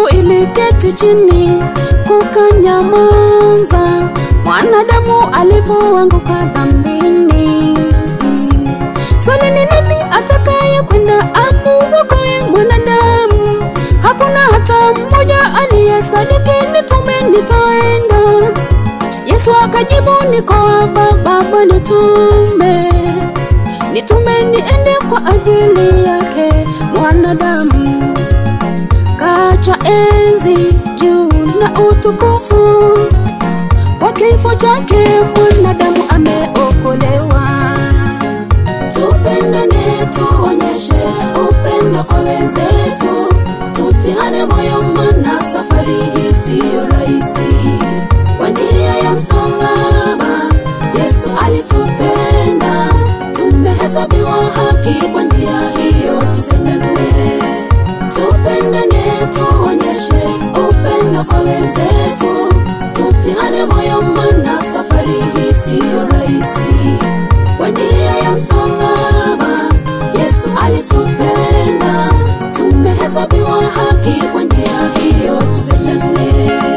mbingu iliketi chini kukanyamaza mwanadamu alipoanguka dhambini. Swali ni nani atakaye kwenda amuokoe mwanadamu? Hakuna hata mmoja aliyesadiki nitume, nitaenda. Yesu akajibu, niko hapa Baba, nitume, nitume niende kwa ajili yake mwanadamu. Kacha enzi juu na utukufu, kwa kifo chake mwanadamu ameokolewa. Tupendane, tuonyeshe upendo kwa wenzetu, tutihane moyo, maana safari hii siyo rahisi. Kwa njia ya msalaba Yesu alitupenda, tumehesabiwa haki kwa njia hiyo. Tupendane, tupendane, tuonyeshe upendo kwa wenzetu, tutihane moyo, maana safari hii siyo rahisi. Kwa njia ya msalaba Yesu alitupenda, tumehesabiwa haki kwa njia hiyo. Tupendane.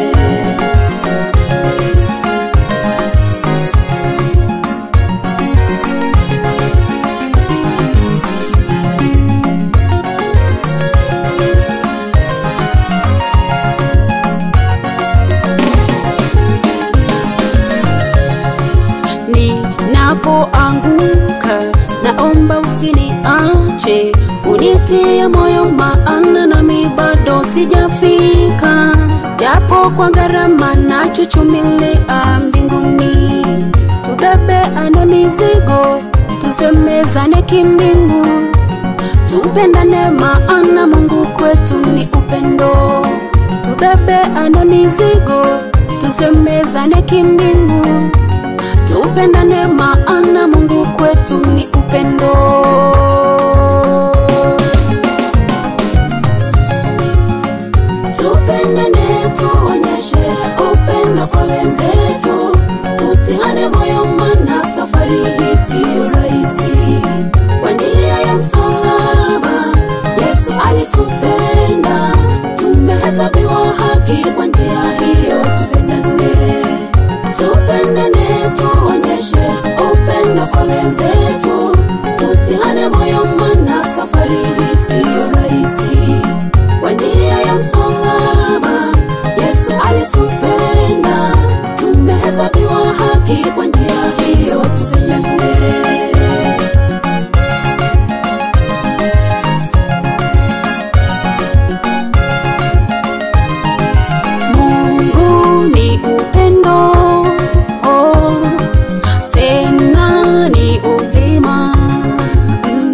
ninapoanguka, naomba usiniache, unitie moyo, maana nami bado sijafika, japo kwa gharama na chuchumilia mbinguni. Tubebeane mizigo, tusemezane kimbingu, tupendane, maana Mungu kwetu ni upendo. Tubebeane mizigo, tusemezane kimbingu tupendane maana Mungu kwetu ni upendo. Tupendane, tuonyeshe upendo kwa wenzetu, tutihane moyo, maana safari hii siyo rahisi. Kwa njia ya msalaba Yesu alitupenda, tumehesabiwa haki kwa njia hiyo. Tupendane, tupendane, tuonyeshe upendo kwa wenzetu, tutihane moyo, maana safari hii siyo rahisi. Kwa njia ya msalaba Yesu alitupenda, tumehesabiwa haki kwa njia hiyo. Tupendane. Mungu ni upendo, oh, tena ni uzima. Mm.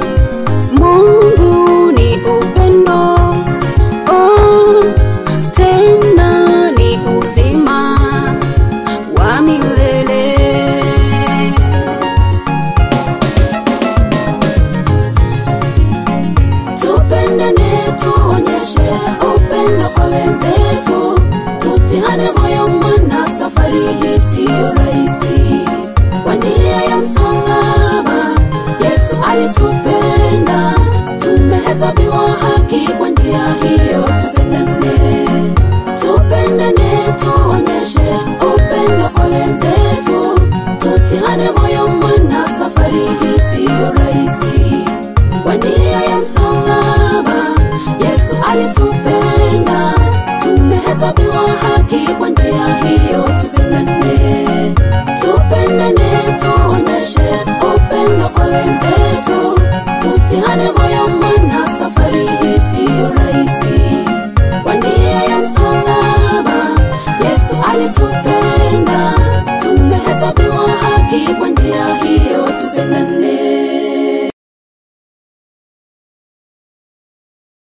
Mungu ni upendo, oh, tena ni uzima wa milele. Tupendane, tuonyeshe upendo kwa wenzetu, tutihane moyo, maana safari hii siyo rahisi. Kwa njia ya msalaba Yesu alitupenda, tumehesabiwa haki kwa njia hiyo. Tupendane, tupendane, tuonyeshe upendo kwa wenzetu, tutihane moyo, maana safari hii siyo rahisi. Kwa njia ya msalaba Yesu alitupenda, tumehesabiwa haki kwa